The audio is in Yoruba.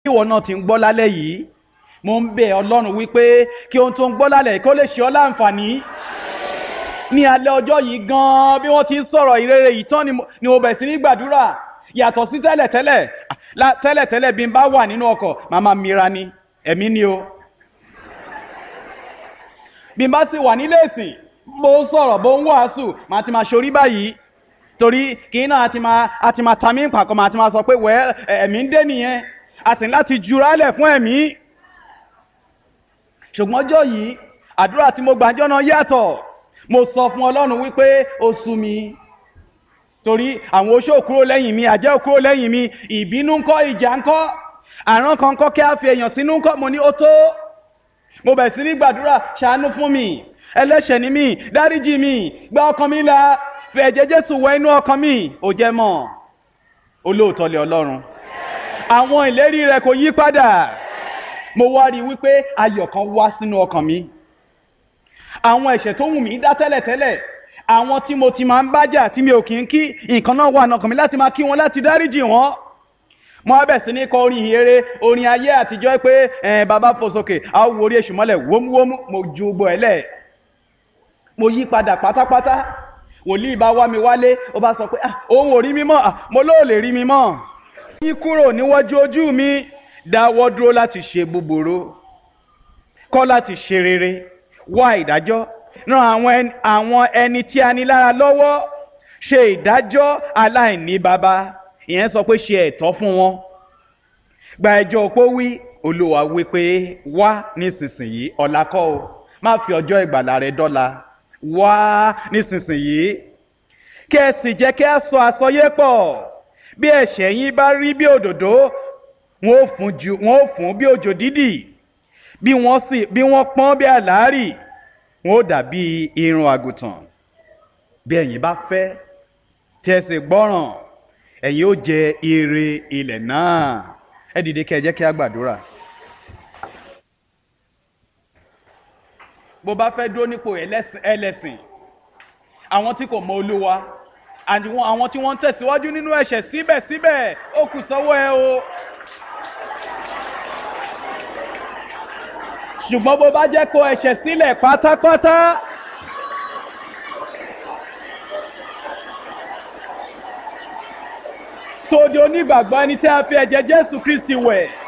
ìwọ náà ti ń gbọ́ lálẹ́ yìí mo ń bẹ̀ ọlọ́run wípé kí ohun tó ń gbọ́ lálẹ́ yìí kó lè ṣe ọ́ láǹfààní ní alẹ́ ọjọ́ yìí gan-an bí wọ́n ti ń sọ̀rọ̀ ìrere yìí tán ni mo bẹ̀ sí ní gbàdúrà yàtọ̀ sí tẹ́lẹ̀tẹ́lẹ̀ tẹ́lẹ̀tẹ́lẹ̀ bí n bá wà nínú ọkọ̀ màmá mira ni ẹ̀mí ni o bí n bá sì wà nílé ìsìn bó ń sọ̀rọ̀ bó ń wàásù màá ti máa ṣorí báyìí torí kì í náà àti máa àti máa ta mí pàkọ́ màá ti máa sọ pé wẹ́ ẹ̀mí ń dé nìyẹn a sì ní láti jurálẹ̀ fún ẹ̀mí ṣùgbọ́n ọjọ́ yìí àdúrà tí mo gbàjọ́ náà yàtọ̀ mo sọ fún ọlọ́run wípé ó sú mi torí àwọn oṣó kúrò lẹ́yìn mi àjẹ́ kúrò lẹ́yìn mi ìbínú ńkọ́ ìjà ńkọ́ àrán kan kọ́ kí a fi èèyàn sínú ńkọ́ mo ní ó tó mo bẹ̀ sí ní gbàdúrà ṣàánú fún mi ẹlẹ́ṣẹ̀ ni mí dáríjì mi gba ọkàn mi là fi ẹ̀jẹ̀ jésù wẹ inú ọkàn mi ò jẹ́ mọ́ olóòótọ́ lé ọlọ́run àwọn ìlérí rẹ̀ kò yí padà mo wá rí i wípé ayọ̀ kan wá sínú ọkàn mi àwọn ẹ̀ṣẹ̀ tó wù mí dá tẹ́lẹ̀tẹ́lẹ̀ àwọn tí mo ti máa ń bájà tí mi ò kì í kí nǹkan náà wà nọkàn mi láti máa kí wọn láti dáríjì wọn mo á bẹ̀ sí ní kọ orin ìhere orin ayé àtijọ́ pé ẹ̀ bàbá fò sókè a ó wo orí èṣù mọ́lẹ̀ wómúwómú mo ju gbogbo ẹ̀ lẹ̀ mo yí padà pátápátá wòlíì bá wá mi wálé ó bá sọ pé òun ò rí mi mọ́ mo lóò lè rí mi mọ́ yín kúrò níwájú ojú mi dáwọ́ dúró láti ṣe búburú kọ́ láti ṣe rere wá ìdájọ́ ran àwọn ẹni tí a ní lára lọ́wọ́ ṣe ìdájọ́ aláìní baba ìyẹn sọ pé ṣe ẹ̀tọ́ fún wọn gba ẹjọ́ opó wí olúwa wí pé wá nísinsìnyí ọ̀la kọ́ o má fi ọjọ́ ìgbàlà rẹ dọ́la wá nísinsìnyí kí ẹ sì jẹ́ kí a sọ àsọyé pọ̀ bí ẹ̀ṣẹ̀ yín bá rí bí òdòdó wọn ò fún ju wọn ò fún bí òjò dídì bí wọ́n sì bí wọ́n pọ́n bí àlárì wọn ò dàbí irun àgùntàn bí ẹ̀yin bá fẹ́ tí ẹ sì gbọ́ràn ẹ̀yin ó jẹ ire ilẹ̀ náà ẹ dìde kí ẹ jẹ́ kí a gbàdúrà. bó bá fẹ́ dúró nípò ẹlẹ́sìn àwọn tí kò mọ olúwa àwọn tí wọ́n ń tẹ̀síwájú nínú ẹ̀ṣẹ̀ síbẹ̀síbẹ̀ ó kù sọ́wọ́ ẹ o. ṣùgbọ́n bó bá jẹ́ kó ẹ̀ṣẹ̀ sílẹ̀ pátápátá. tó di onígbàgbọ́ ẹni tí a fi ẹ̀jẹ̀ jésù kristi wẹ̀.